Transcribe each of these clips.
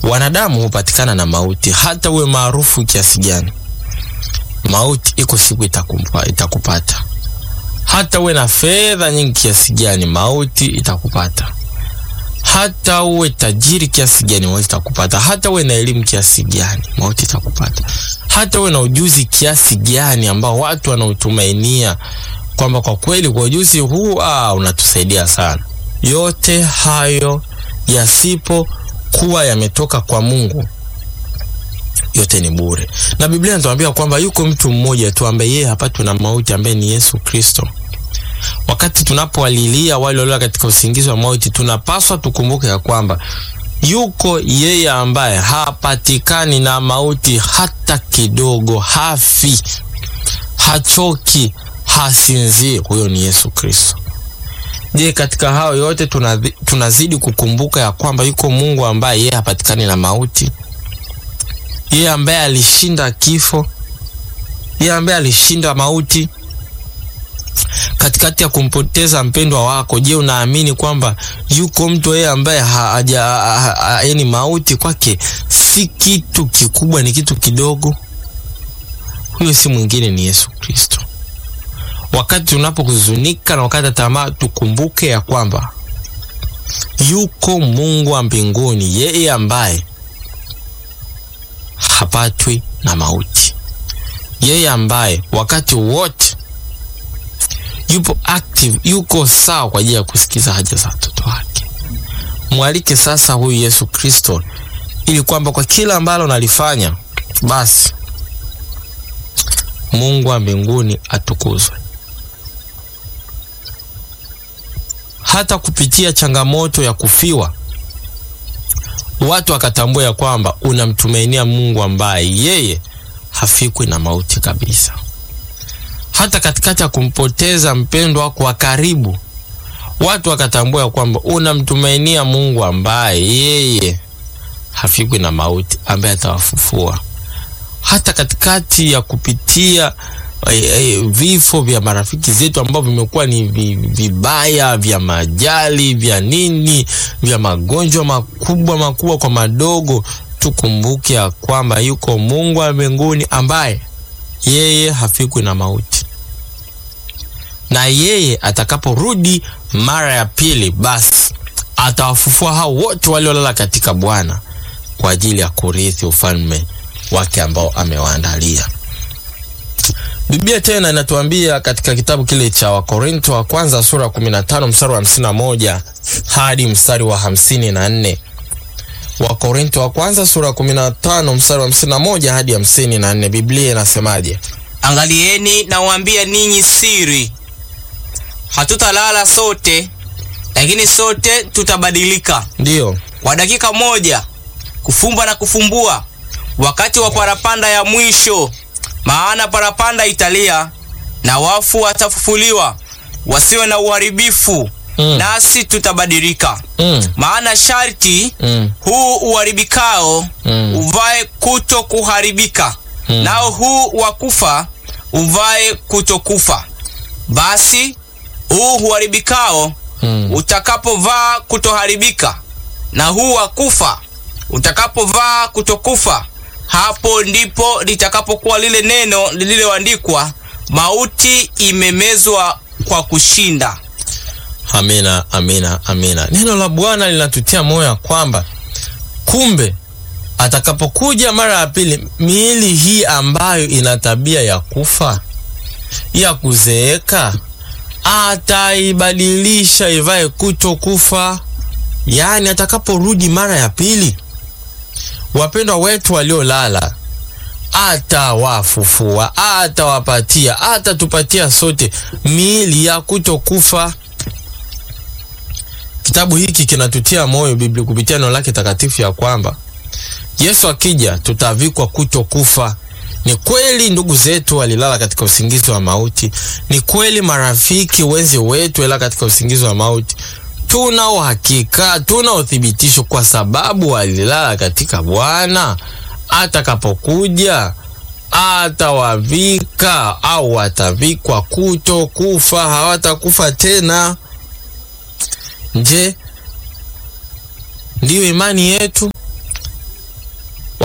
wanadamu hupatikana na mauti, hata uwe maarufu kiasi gani, mauti iko siku itakumpa, itakupata. Hata uwe na fedha nyingi kiasi gani, mauti itakupata. Hata uwe tajiri kiasi gani, mauti itakupata. Hata uwe na elimu kiasi gani, mauti itakupata. Hata uwe na ujuzi kiasi gani ambao watu wanautumainia kwamba kwa kweli kwa ujuzi huu ah, unatusaidia sana. Yote hayo yasipokuwa yametoka kwa Mungu, yote ni bure. Na Biblia inatuambia kwamba yuko mtu mmoja tu ambaye yeye hapatwi na mauti, ambaye ni Yesu Kristo. Wakati tunapowalilia wale walio katika usingizi wa mauti, tunapaswa tukumbuke ya kwamba yuko yeye ambaye hapatikani na mauti hata kidogo, hafi, hachoki, hasinzii. Huyo ni Yesu Kristo. Je, katika hao yote tunadhi, tunazidi kukumbuka ya kwamba yuko Mungu ambaye yeye hapatikani na mauti, yeye ambaye alishinda kifo, yeye ambaye alishinda mauti katikati ya kumpoteza mpendwa wako. Je, unaamini kwamba yuko mtu yeye ambaye haja yaani mauti kwake si kitu kikubwa, ni kitu kidogo? Huyo si mwingine ni Yesu Kristo. Wakati tunapohuzunika na wakati tamaa, tukumbuke ya kwamba yuko Mungu wa mbinguni, yeye ambaye hapatwi na mauti, yeye ambaye wakati wote yupo active, yuko sawa kwa ajili ya kusikiza haja za watoto wake. Mwalike sasa huyu Yesu Kristo, ili kwamba kwa kila ambalo nalifanya basi Mungu wa mbinguni atukuzwe. Hata kupitia changamoto ya kufiwa, watu wakatambua ya kwamba unamtumainia Mungu ambaye yeye hafikwi na mauti kabisa. Hata katikati ya kumpoteza mpendwa wako wa karibu, watu wakatambua ya kwamba unamtumainia Mungu ambaye yeye hafikwi na mauti, ambaye atawafufua. Hata katikati ya kupitia eh, eh, vifo vya marafiki zetu ambao vimekuwa ni vi- vibaya vya majali vya nini vya magonjwa makubwa makubwa kwa madogo, tukumbuke ya kwamba yuko Mungu wa mbinguni ambaye yeye hafikwi na mauti, na yeye atakaporudi mara ya pili, basi atawafufua hao wote waliolala katika Bwana kwa ajili ya kurithi ufalme wake ambao amewaandalia. Biblia tena inatuambia katika kitabu kile cha Wakorinto wa kwanza sura ya 15 mstari wa 51 hadi mstari wa 54. Wakorinto wa kwanza sura ya 15 mstari wa 51 hadi 54. Biblia inasemaje? Angalieni, nawaambia ninyi siri, hatutalala sote, lakini sote tutabadilika Ndiyo. kwa dakika moja, kufumba na kufumbua, wakati wa parapanda ya mwisho. Maana parapanda italia, na wafu watafufuliwa, wasiwe na uharibifu, Mm. nasi tutabadilika. Mm. Maana sharti Mm. huu uharibikao Mm. uvae kuto kuharibika, Mm. nao huu wa kufa uvae kutokufa. Basi huu uharibikao Mm. utakapovaa kutoharibika, na huu wa kufa utakapovaa kutokufa, hapo ndipo litakapokuwa lile neno lililoandikwa, mauti imemezwa kwa kushinda. Amina, amina, amina. Neno la Bwana linatutia moyo ya kwamba kumbe atakapokuja mara ya pili, miili hii ambayo ina tabia ya kufa, ya kuzeeka, ataibadilisha ivae kuto kufa. Yaani atakaporudi mara ya pili, wapendwa wetu waliolala atawafufua, atawapatia, atatupatia sote miili ya kutokufa. Kitabu hiki kinatutia moyo Biblia kupitia neno lake takatifu ya kwamba Yesu akija tutavikwa kutokufa. Ni kweli ndugu zetu walilala katika usingizi wa mauti. Ni kweli marafiki wenzi wetu walilala katika usingizi wa mauti. Tuna uhakika, tuna uthibitisho kwa sababu walilala katika Bwana. Atakapokuja atawavika au watavikwa kutokufa, hawatakufa tena. Je, ndiyo imani yetu?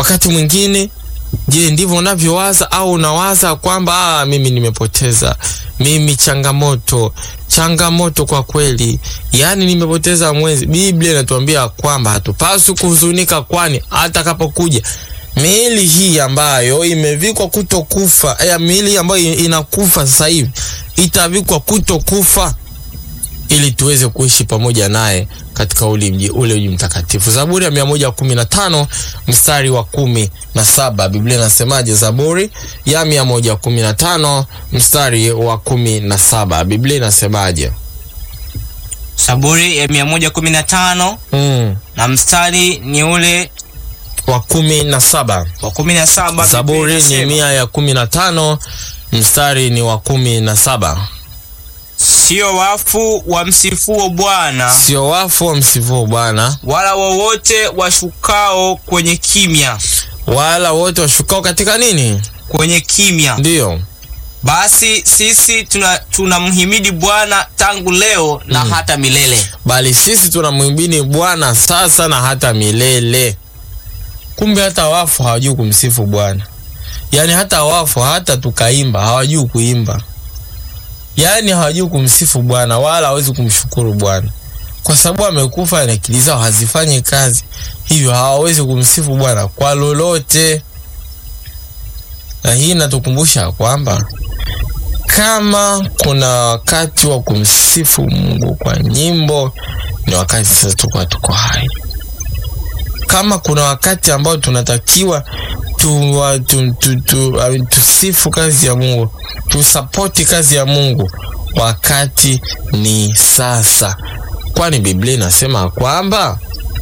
Wakati mwingine, je, ndivyo unavyowaza au unawaza kwamba ah, mimi nimepoteza, mimi changamoto, changamoto kwa kweli, yaani nimepoteza mwezi. Biblia inatuambia kwamba hatupaswi kuhuzunika, kwani atakapokuja miili hii ambayo imevikwa kutokufa, eh, miili ambayo inakufa sasa hivi itavikwa kutokufa ili tuweze kuishi pamoja naye katika ule mji ule mji mtakatifu. Zaburi ya mia moja kumi na tano mstari wa kumi na saba Biblia inasemaje? Zaburi ya mia moja kumi na tano mstari wa kumi na saba Biblia inasemaje? Zaburi ya 115 Mm, na mstari ni ule wa kumi na saba wa 17. Zaburi Biblia ni inasema, mia ya kumi na tano mstari ni wa kumi na saba sio wafu wamsifuo Bwana, Sio wafu wamsifuo Bwana, wala wowote washukao kwenye kimya, wala wote washukao katika nini? kwenye kimya. Ndiyo. Basi sisi tuna tunamhimidi Bwana tangu leo na hata milele. bali sisi tunamwimbini Bwana sasa na hata milele. Kumbe hata wafu hawajui kumsifu Bwana, yaani hata wafu, hata tukaimba hawajui kuimba, yaani hawajui kumsifu Bwana wala hawezi kumshukuru Bwana kwa sababu amekufa na akili zao hazifanyi kazi, hivyo hawawezi kumsifu Bwana kwa lolote. Na hii inatukumbusha kwamba kama kuna wakati wa kumsifu Mungu kwa nyimbo ni wakati sasa tukuwa tuko hai. Kama kuna wakati ambao tunatakiwa tu, tu, tu, tu, I mean, tusifu kazi ya Mungu, tusapoti kazi ya Mungu, wakati ni sasa, kwani Biblia inasema kwamba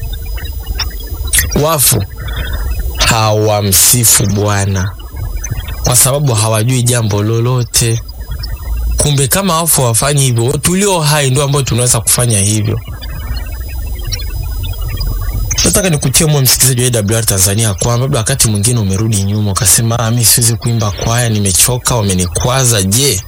wafu hawamsifu Bwana kwa sababu hawajui jambo lolote. Kumbe kama wafu wafanyi hivyo, tulio hai ndio ambao tunaweza kufanya hivyo. Nataka nikutie moyo msikilizaji wa AWR Tanzania kwamba labda wakati mwingine umerudi nyuma ukasema, ah, mimi siwezi kuimba kwaya, nimechoka, wamenikwaza. Je,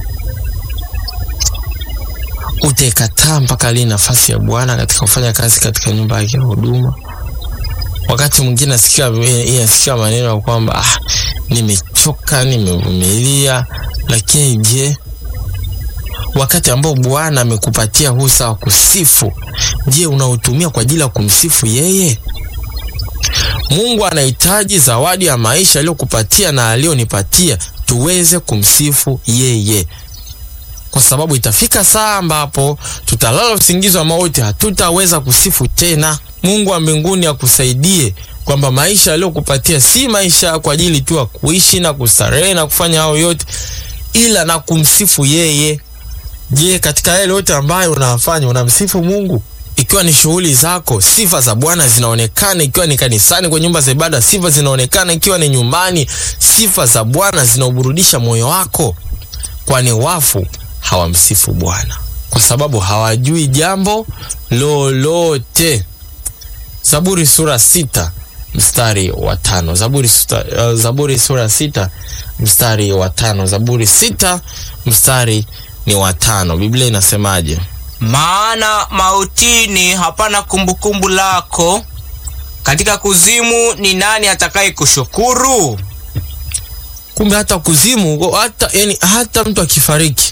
utaikataa mpaka lini nafasi ya Bwana katika kufanya kazi katika nyumba yake ya huduma? Wakati mwingine nasikia nasikia maneno ya kwamba ah, nimechoka, nimevumilia, lakini je, wakati ambao Bwana amekupatia husa wa kusifu, je, unautumia kwa ajili ya kumsifu yeye? Mungu anahitaji zawadi ya maisha aliyokupatia na aliyonipatia tuweze kumsifu yeye, kwa sababu itafika saa ambapo tutalala usingizi wa mauti, hatutaweza kusifu tena. Mungu wa mbinguni akusaidie kwamba maisha aliyokupatia si maisha kwa ajili tu ya kuishi na kustarehe na kufanya hayo yote, ila na kumsifu yeye. Je, katika yale yote ambayo unafanya unamsifu Mungu? Ikiwa ni shughuli zako, sifa za Bwana zinaonekana. Ikiwa ni kanisani, kwa nyumba za ibada, sifa zinaonekana. Ikiwa ni nyumbani, sifa za Bwana zinauburudisha moyo wako, kwani wafu hawamsifu Bwana kwa sababu hawajui jambo lolote. Zaburi sura sita mstari wa tano. Zaburi, suta, uh, Zaburi sura sita mstari wa tano. Zaburi sita mstari ni wa tano. Biblia inasemaje? Maana mautini hapana kumbukumbu lako, katika kuzimu ni nani atakaye kushukuru? Kumbe hata kuzimu, hata yani, hata mtu akifariki,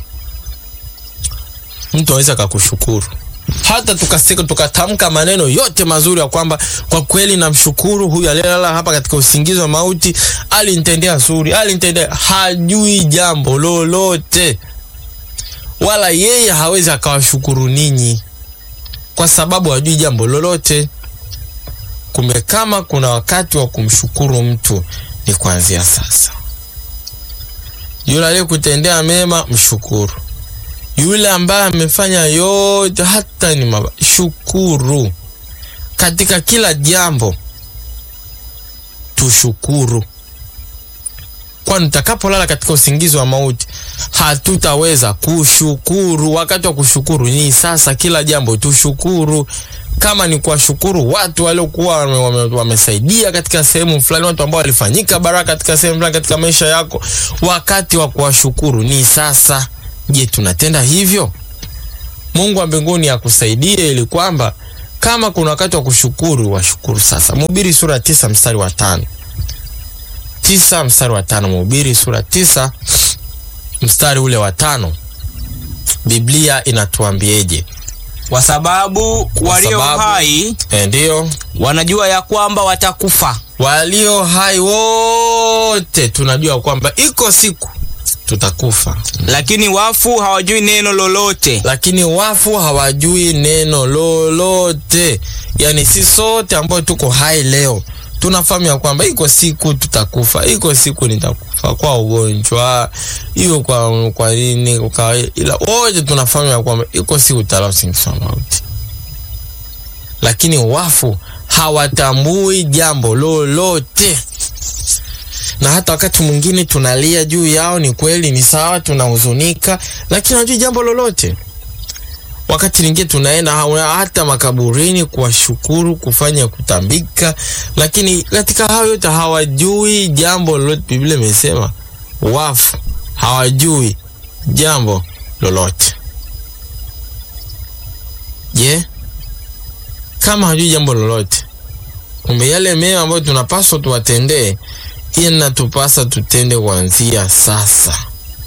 mtu aweza akakushukuru hata tukasika tukatamka maneno yote mazuri ya kwamba kwa kweli namshukuru huyu aliyelala hapa katika usingizi wa mauti, alinitendea zuri, alinitendea. Hajui jambo lolote, wala yeye hawezi akawashukuru ninyi kwa sababu hajui jambo lolote. Kumbe kama kuna wakati wa kumshukuru mtu ni kuanzia sasa. Yule aliyekutendea mema mshukuru yule ambaye amefanya yote hata ni mabaya, shukuru. Katika kila jambo tushukuru, kwani tutakapolala katika usingizi wa mauti hatutaweza kushukuru. Wakati wa kushukuru ni sasa. Kila jambo tushukuru, kama ni kuwashukuru watu waliokuwa wamesaidia wame katika sehemu fulani, watu ambao walifanyika baraka katika sehemu fulani katika maisha yako, wakati wa kuwashukuru ni sasa. Je, tunatenda hivyo? Mungu wa mbinguni akusaidie ili kwamba kama kuna wakati wa kushukuru washukuru sasa. Mhubiri sura ya tisa mstari wa tano. tisa mstari wa tano Mhubiri sura tisa mstari ule wa tano Biblia inatuambieje? Kwa sababu walio sababu- hai E, ndiyo wanajua ya kwamba watakufa, walio hai wote tunajua kwamba iko siku tutakufa, lakini wafu hawajui neno lolote. lakini wafu hawajui neno lolote. Yani si sote ambao tuko hai leo tunafahamu ya kwamba iko siku tutakufa, iko siku nitakufa kwa ugonjwa, hiyo kwa kwa nini, kwa ila wote tunafahamu ya kwamba iko siku tutalala usingizi wa mauti, lakini wafu hawatambui jambo lolote na hata wakati mwingine tunalia juu yao, ni kweli, ni sawa, tunahuzunika, lakini hajui jambo lolote. Wakati mwingine tunaenda hawa- hata makaburini kuwashukuru, kufanya kutambika, lakini katika hayo yote hawajui jambo lolote. Biblia imesema wafu hawajui jambo lolote. Je, kama hajui jambo lolote, kumbe yale mema ambayo tunapaswa tuwatendee inatupasa tutende kuanzia sasa.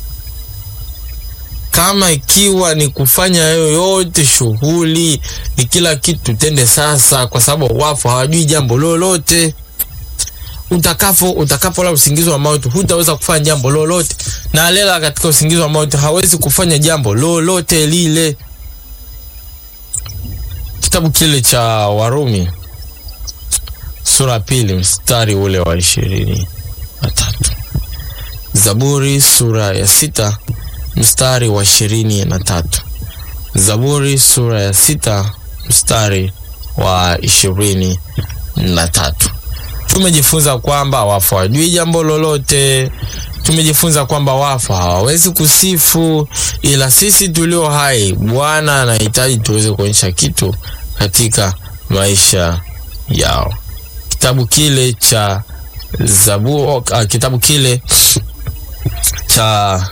Kama ikiwa ni kufanya yoyote shughuli, ni kila kitu tutende sasa, kwa sababu wafu hawajui jambo lolote. Utakapo utakapola usingizi wa mauti, hutaweza kufanya jambo lolote, na alela katika usingizi wa mauti hawezi kufanya jambo lolote lile. Kitabu kile cha Warumi sura ya pili mstari ule wa ishirini na tatu Zaburi sura ya sita mstari wa ishirini na tatu Zaburi sura ya sita mstari wa ishirini na tatu Tumejifunza kwamba wafu hawajui jambo lolote. Tumejifunza kwamba wafu hawawezi kusifu, ila sisi tulio hai, Bwana anahitaji tuweze kuonyesha kitu katika maisha yao. Kitabu kile cha Zabu, uh, kitabu kile cha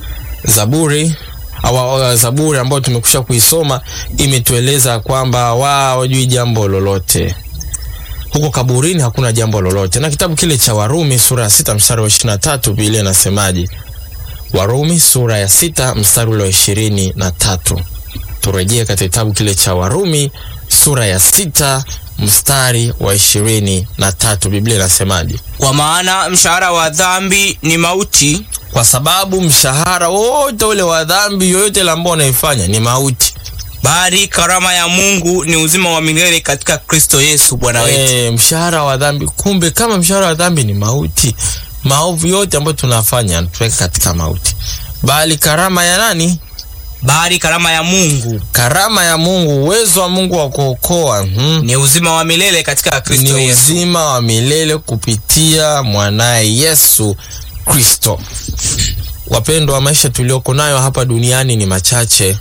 Zaburi awa, Zaburi ambayo tumekusha kuisoma imetueleza kwamba wao hawajui jambo lolote huko kaburini hakuna jambo lolote. Na kitabu kile cha Warumi sura ya sita mstari wa ishirini na tatu Biblia inasemaje? Warumi sura ya sita mstari ule wa ishirini na tatu Turejee katika kitabu kile cha Warumi sura ya sita mstari wa ishirini na tatu Biblia inasemaje? Kwa maana mshahara wa dhambi ni mauti, Kwa sababu mshahara wote ule wa dhambi yoyote ile ambao unaifanya ni mauti. bali karama ya Mungu ni uzima wa milele katika Kristo Yesu Bwana wetu. E, mshahara wa dhambi. Kumbe kama mshahara wa dhambi ni mauti, maovu yote ambayo tunafanya yanatuweka katika mauti, bali karama ya nani? Bali karama ya Mungu Karama ya Mungu, uwezo wa Mungu wa kuokoa hmm, ni uzima wa milele katika Kristo ni Yesu. uzima wa milele kupitia mwanaye Yesu Kristo. Wapendwa, wa maisha tulioko nayo hapa duniani ni machache.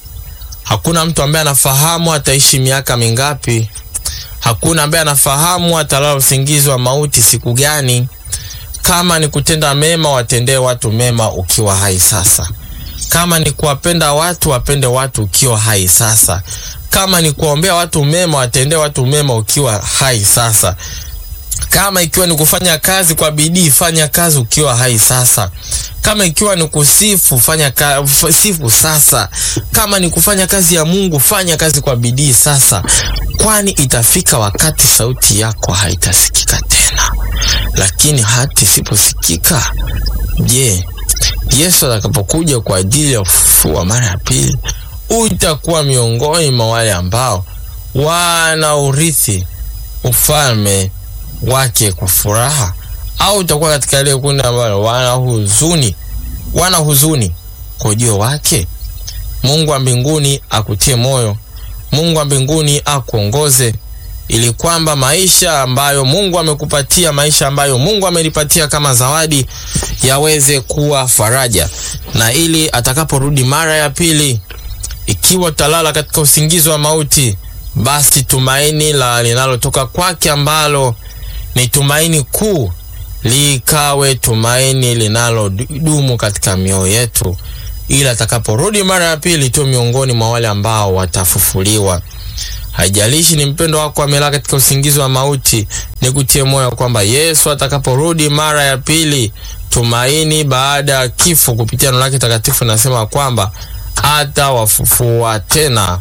Hakuna mtu ambaye anafahamu ataishi miaka mingapi. Hakuna ambaye anafahamu atalala usingizi wa mauti siku gani. Kama ni kutenda mema, watendee watu mema ukiwa hai sasa. Kama ni kuwapenda watu, wapende watu ukiwa hai sasa. Kama ni kuwaombea watu mema, watendee watu mema ukiwa hai sasa. Kama ikiwa ni kufanya kazi kwa bidii, fanya kazi ukiwa hai sasa. Kama ikiwa ni kusifu, fanya ka, f- sifu sasa. Kama ni kufanya kazi ya Mungu, fanya kazi kwa bidii sasa, kwani itafika wakati sauti yako haitasikika tena. Lakini hata isiposikika, je, Yesu atakapokuja kwa ajili ya ufufuo wa mara ya pili, utakuwa miongoni mwa wale ambao wanaurithi ufalme wake kwa furaha, au utakuwa katika ile kundi ambalo wana huzuni, wana huzuni kwa ujio wake? Mungu wa mbinguni akutie moyo, Mungu wa mbinguni akuongoze, ili kwamba maisha ambayo Mungu amekupatia, maisha ambayo Mungu amenipatia kama zawadi, yaweze kuwa faraja, na ili atakaporudi mara ya pili, ikiwa talala katika usingizi wa mauti, basi tumaini la linalotoka kwake ambalo ni tumaini kuu likawe tumaini linalodumu katika mioyo yetu, ili atakaporudi mara ya pili tu miongoni mwa wale ambao watafufuliwa. Haijalishi ni mpendo wako amelala katika usingizi wa mauti, nikutie moyo kwamba Yesu atakaporudi mara ya pili, tumaini baada ya kifo, kupitia neno lake takatifu nasema kwamba atawafufua tena,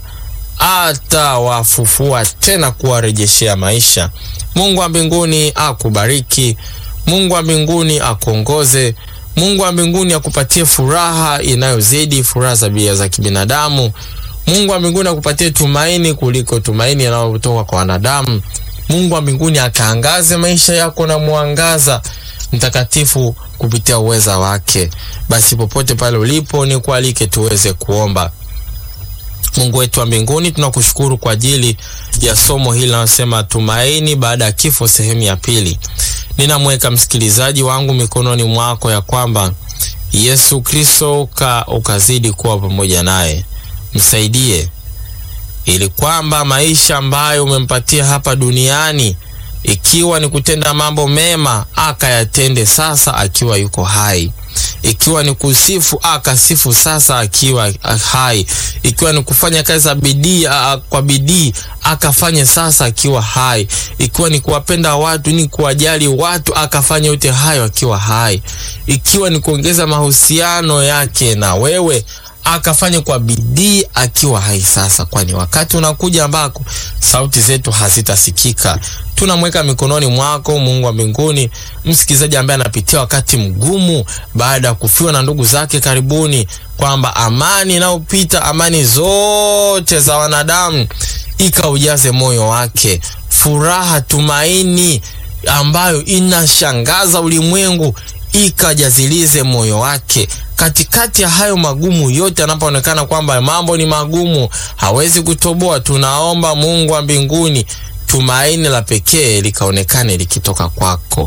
atawafufua tena, kuwarejeshea maisha. Mungu wa mbinguni akubariki. Mungu wa mbinguni akuongoze. Mungu wa mbinguni akupatie furaha inayozidi furaha za bia za kibinadamu. Mungu wa mbinguni akupatie tumaini kuliko tumaini yanayotoka kwa wanadamu. Mungu wa mbinguni akaangaze maisha yako na mwangaza mtakatifu kupitia uweza wake. Basi popote pale ulipo, ni kualike tuweze kuomba. Mungu wetu wa mbinguni, tunakushukuru kwa ajili ya somo hili linalosema tumaini baada ya kifo, sehemu ya pili. Ninamweka msikilizaji wangu mikononi mwako, ya kwamba Yesu Kristo uka, ukazidi kuwa pamoja naye, msaidie ili kwamba maisha ambayo umempatia hapa duniani, ikiwa ni kutenda mambo mema, akayatende sasa akiwa yuko hai ikiwa ni kusifu akasifu sasa akiwa hai, ikiwa ni kufanya kazi za bidii kwa bidii akafanye sasa akiwa hai, ikiwa ni kuwapenda watu ni kuwajali watu akafanya yote hayo akiwa hai, ikiwa ni kuongeza mahusiano yake na wewe akafanya kwa bidii akiwa hai sasa, kwani wakati unakuja ambako sauti zetu hazitasikika. Tunamweka mikononi mwako, Mungu wa mbinguni, msikilizaji ambaye anapitia wakati mgumu baada ya kufiwa na ndugu zake karibuni, kwamba amani inayopita amani zote za wanadamu ikaujaze moyo wake, furaha, tumaini ambayo inashangaza ulimwengu ikajazilize moyo wake katikati ya hayo magumu yote, anapoonekana kwamba mambo ni magumu, hawezi kutoboa. Tunaomba Mungu wa mbinguni, tumaini la pekee likaonekane likitoka kwako,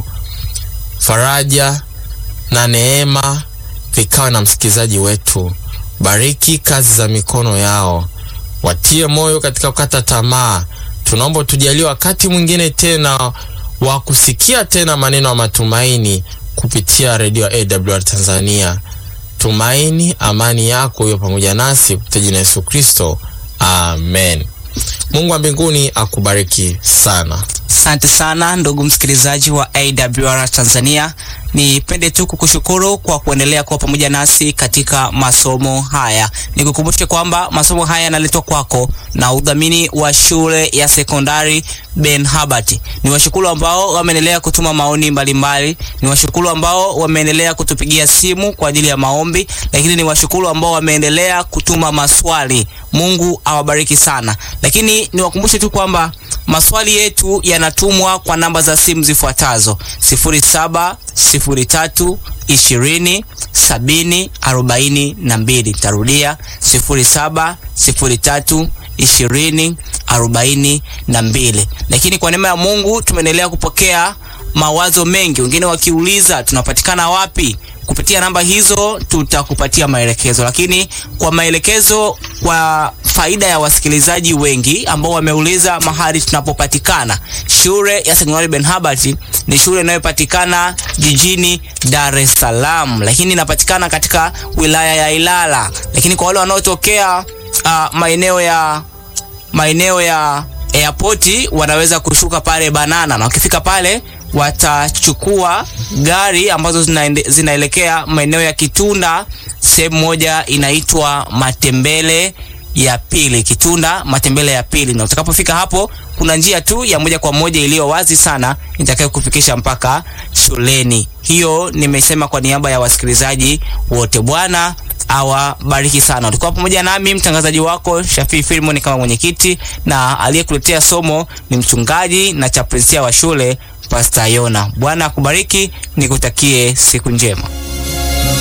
faraja na neema vikawa na msikilizaji wetu. Bariki kazi za mikono yao, watie moyo katika kukata tamaa. Tunaomba tujalie wakati mwingine tena wa kusikia tena maneno ya matumaini kupitia redio ya AWR Tanzania. Tumaini, amani yako hiyo pamoja nasi kupitia jina Yesu Kristo, amen. Mungu wa mbinguni akubariki sana. Asante sana ndugu msikilizaji wa AWR Tanzania, nipende tu kukushukuru kwa kuendelea kuwa pamoja nasi katika masomo haya. Nikukumbushe kwamba masomo haya yanaletwa kwako na udhamini wa shule ya sekondari Ben Habart. Ni washukuru ambao wameendelea kutuma maoni mbalimbali, ni washukuru ambao wameendelea kutupigia simu kwa ajili ya maombi, lakini ni washukuru ambao wameendelea kutuma maswali. Mungu awabariki sana, lakini niwakumbushe tu kwamba maswali yetu yanatumwa kwa namba za simu zifuatazo: 0703 20 70 42. Tarudia 0703 20 42. Lakini kwa neema ya Mungu tumeendelea kupokea mawazo mengi, wengine wakiuliza tunapatikana wapi. Kupitia namba hizo tutakupatia maelekezo, lakini kwa maelekezo, kwa faida ya wasikilizaji wengi ambao wameuliza mahali tunapopatikana, shule ya sekondari Ben Habart ni shule inayopatikana jijini Dar es Salaam, lakini inapatikana katika wilaya ya Ilala. Lakini kwa wale wanaotokea uh, maeneo ya maeneo ya airport wanaweza kushuka pale Banana, na wakifika pale watachukua gari ambazo zinaende, zinaelekea maeneo ya Kitunda, sehemu moja inaitwa Matembele ya pili, Kitunda Matembele ya pili. Na utakapofika hapo, kuna njia tu ya moja kwa moja iliyo wazi sana itakayo kufikisha mpaka shuleni. Hiyo nimesema kwa niaba ya wasikilizaji wote. Bwana awabariki sana. Ulikuwa pamoja nami mtangazaji wako Shafii Filmon kama mwenyekiti, na aliyekuletea somo ni mchungaji na chaplainsia wa shule Pastor Yona. Bwana akubariki, nikutakie siku njema.